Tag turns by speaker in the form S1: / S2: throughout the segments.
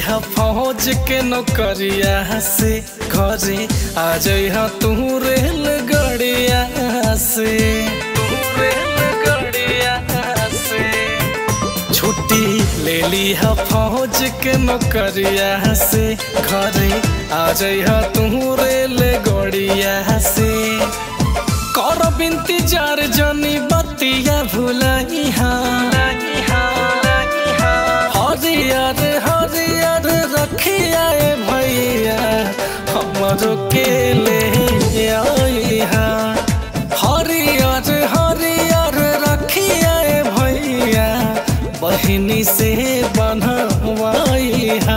S1: हा फौज के नौकरिया से घरे आ जइहा तू रेल गड़िया से तू रेल गड़िया से छुट्टी ले ली हा फौज के नौकरिया से घरे आ जइहा तू रेल गड़िया से कर बिनती जार जनी बतिया भुलइहा हरियर हरियर रखिया ए भैया हमरो के ले आइहा हरियर हरियर रखिया ए भैया बहिनी से बनवाइहा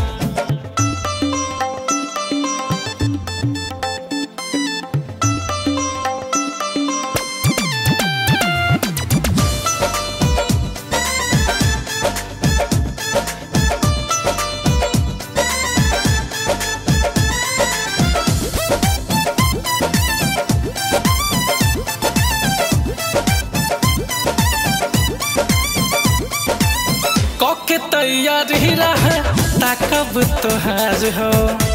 S1: कके तैयार ही रहे ताकब तोहार हो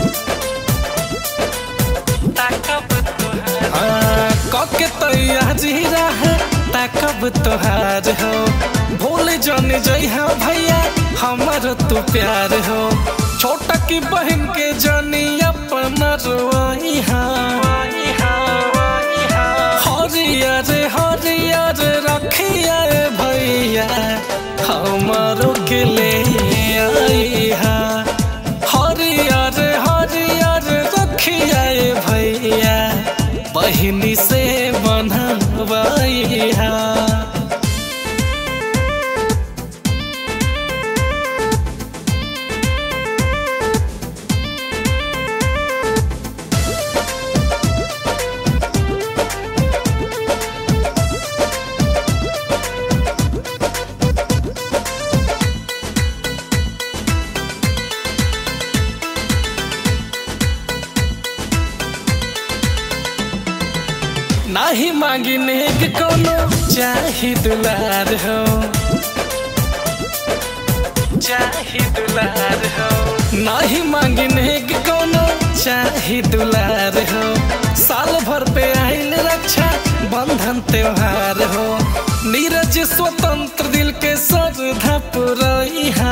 S1: ताकब तोहार हाँ, कके तैयार ही रहे ताकब तोहार हो भूल जन जइहा भैया हमर तू प्यार हो छोटा की बहन के जनी अपना रोइहा हरियर हरियर रखिया ए भैया हमारो के ले आइहा हरियर हरियर रखिया ए भैया बहिनी से बनवाइहा नाही मांगी नेक कोनो चाही दुलार हो चाही दुलार हो नाही मांगी नेक कोनो चाही दुलार हो साल भर पे आइल रक्षा बंधन त्योहार हो नीरज स्वतंत्र दिल के श्रद्धा पुरैहा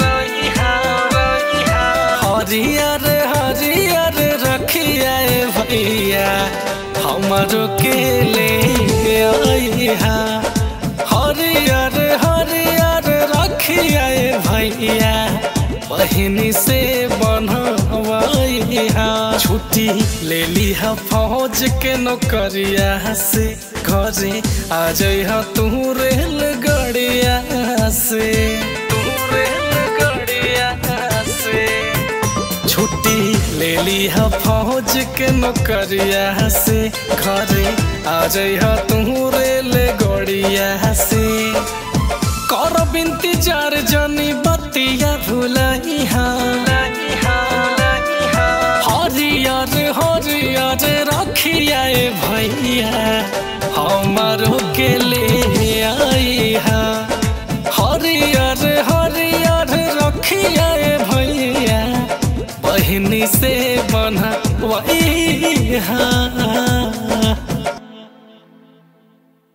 S1: हरियर हरियर रखिया ए भैया हमरो के ले आइहा हरियर हरियर रखिया ए भैया बहिनी से बनवाइहा छुट्टी ले लिहा फौज के नौकरिया से घरे आ जइहा तू रेल गड़िया से तू रेल गड़िया से छुट्टी ले लिहा फौज के नौकरिया से घरे आ जइहा तू रेल गड़िया से कर बिनती जार जनी बतिया भुलइहा हरियर हरियर रखिया ए भैया हमारो के ले आइहा हरियर हरियर रखिया ए भैया बहिनी से बनवाइहा